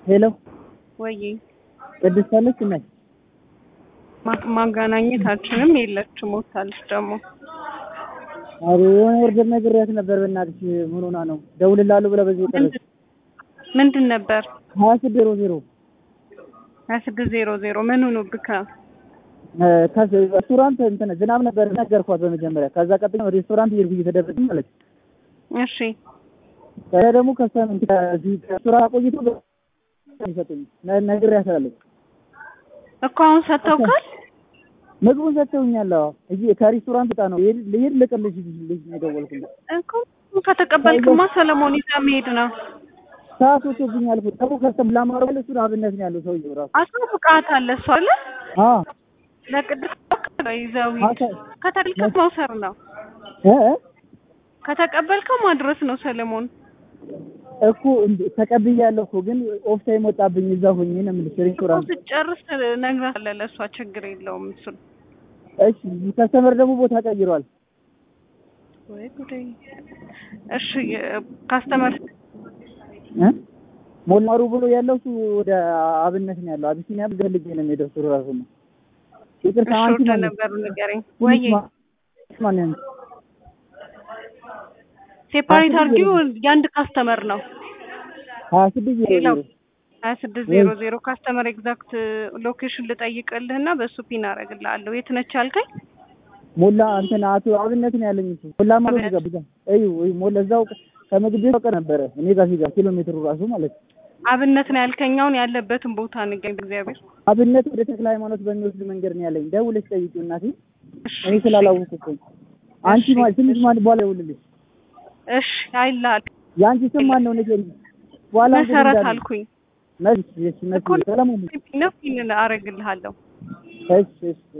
ሄሎ ወይ ቅድስት አለች እናት ማ- ማገናኘታችንም የለችም ሞታለች ደግሞ አረ የሆነ ወርደር ነግሬያት ነበር። በእናትሽ ምን ሆና ነው ደውልላለሁ ብላ በዚህ ቀረች። ምንድን ነበር ሀያ ስድስት ዜሮ ዜሮ ሀያ ስድስት ዜሮ ዜሮ ምን ሆኖብህ ሬስቶራንት እንትን ዝናብ ነበር ነገርኳት በመጀመሪያ። ከዛ ቀጥሎ ሬስቶራንት እየሄድኩ እየተደረገ ማለት እሺ ከዛ ደግሞ ከሰም ሬስቶራንት ቆይቶ ሰጡኝ ነግሬያታለሁ። እኮ አሁን ሰጥተውካል ምግቡን ሰጥተውኛል። አዎ እዚህ ከሬስቶራንት ወጣ ነው ይሄድ ልሄድ ልቅልሽ ልጅ ነው የደወልኩለት። እኮ ከተቀበልክማ ሰለሞን ይዘህ መሄድ ነው ሰዓት ወጥቶብኛል እኮ ደግሞ ከሰም ላማረው እሱ አብነት ነው ያለው ሰውዬው ራሱ አሳውቃታለህ እሷ አለ አ ለቅድስት ይዘው ሂድ አሳ- ከተቀበልከው መውሰድ ነው እ እ ከተቀበልከው ማድረስ ነው ሰለሞን እኮ እንደ- ተቀብያለሁ እኮ ግን ኦፍ ታይም ወጣብኝ። እዛ ሆኜ ነው የምልሽ እኮ ሬስቶራንት። ስትጨርስ ነግራታለህ ለእሷ ችግር የለውም እሱን እሺ ከስተመር ደግሞ ቦታ ቀይሯል። ወይ ጉዴ እሺ ካስተመር እ ሞላሩ ብሎ ያለው እሱ ወደ አብነት ነው ያለው። አቢሲኒያ ገልጌ ነው የሚሄደው እሱ ራሱ ነው። ይቅርታ እሺ አንቺ ወደ ማለት ነበሩ ንገረኝ ወይ ማን ነው? ሴፓሬት አርጊው የአንድ ካስተመር ነው ሀያ ስድስት ዜሮ ሌላው ዜሮ ሀያ ስድስት ዜሮ ዜሮ ካስተመር ኤግዛክት ሎኬሽን ልጠይቅልህና በእሱ ፒን አደርግልሃለሁ የት ነች አልከኝ ሞላ እንትን አቶ አብነት ነው ያለኝ እሱ ሞላ ማለት ነው። ጋር እዩ እዩ ሞላ እዛው ከምግብ ቤት በቀር ነበረ እኔ ጋር ሲጋ ኪሎ ሜትሩ ራሱ ማለት ነው። አብነት ነው ያልከኛውን ያለበትን ቦታ ንገኝ እግዚአብሔር አብነት ወደ ተክለ ሃይማኖት በሚወስድ መንገድ ነው ያለኝ። ደውለሽ ጠይቂው እናቴ። እሺ እኔ ስላላወቅኩ እኮ አንቺ እሺ፣ ማ ትንሽ ማን በኋላ ይውልልሽ። እሺ አይልሃል የአንቺ ስም ማን ነው ንገሪኝ። በኋላ እንግዲህ መሰረት እንዳለ- አልኩኝ መስ እሺ መስ እኮ ሰለሞን ነው ፒን አደርግልሃለሁ እሺ እሺ